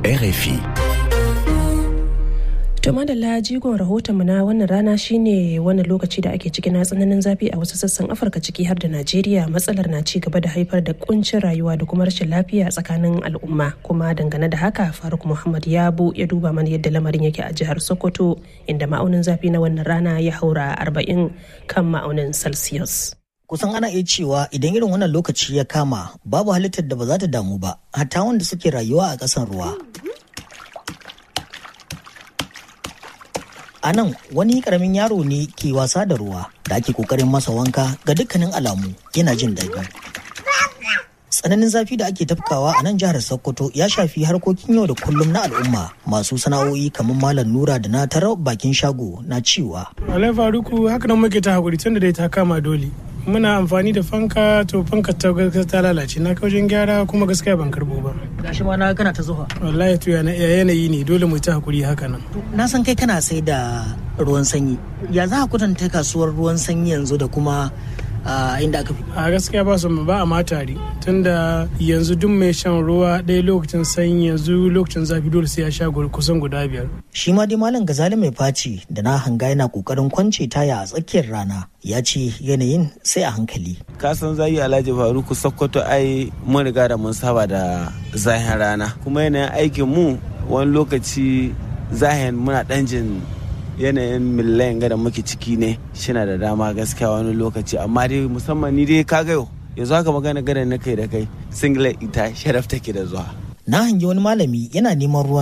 RFI. To madalla jigon rahotonmu na wannan rana shine wannan lokaci da ake ciki na tsananin zafi a wasu sassan Afirka ciki har da Najeriya matsalar na ci gaba da haifar da kuncin rayuwa da kuma rashin lafiya tsakanin al'umma kuma dangane da haka Faruk Muhammad Yabo ya duba mana yadda lamarin yake a jihar Sokoto inda ma'aunin zafi na wannan rana ya haura 40 kan ma'aunin Celsius. kusan ana iya cewa idan irin wannan lokaci ya kama babu halittar da ba za ta damu ba hatta wanda suke rayuwa a ƙasan ruwa a nan wani karamin yaro ne ke wasa da ruwa da ake kokarin masa wanka ga dukkanin alamu yana jin daɗi tsananin zafi da ake tafkawa a nan jihar sokoto ya shafi harkokin yau da kullum na al'umma masu sana'o'i kamar malam nura da na tarar bakin shago na cewa alai faruku haka nan muke ta hakuri tunda dai ta kama dole muna amfani da fanka to fanka ta gaskiya ta lalace na kaujin gyara kuma gaskiya ban karbo ba gashi ma na kana ta zuwa wallahi to yana yanayi ne dole mu ta hakuri haka nan na san kai kana sai da ruwan sanyi ya za a kwatanta kasuwar ruwan sanyi yanzu da kuma inda aka fi a gaskiya ba su ba a ma tare tunda yanzu duk mai shan ruwa ɗaya lokacin sanyi yanzu lokacin zafi dole sai ya sha kusan guda biyar shi ma dai malam gazali mai faci da na hanga yana kokarin kwance taya a tsakiyar rana ya ce yanayin sai a hankali kasan zayi alhaji faruku sokoto ai mun riga da mun saba da zahin rana kuma yanayin aikin mu wani lokaci zahin muna ɗan jin yanayin millayin da muke ciki ne shina da dama gaskiya wani lokaci amma dai musamman ni dai kaga yau yanzu haka magana gada na kai da kai singlet ita sharaf take da zuwa na hangi wani malami yana neman ruwan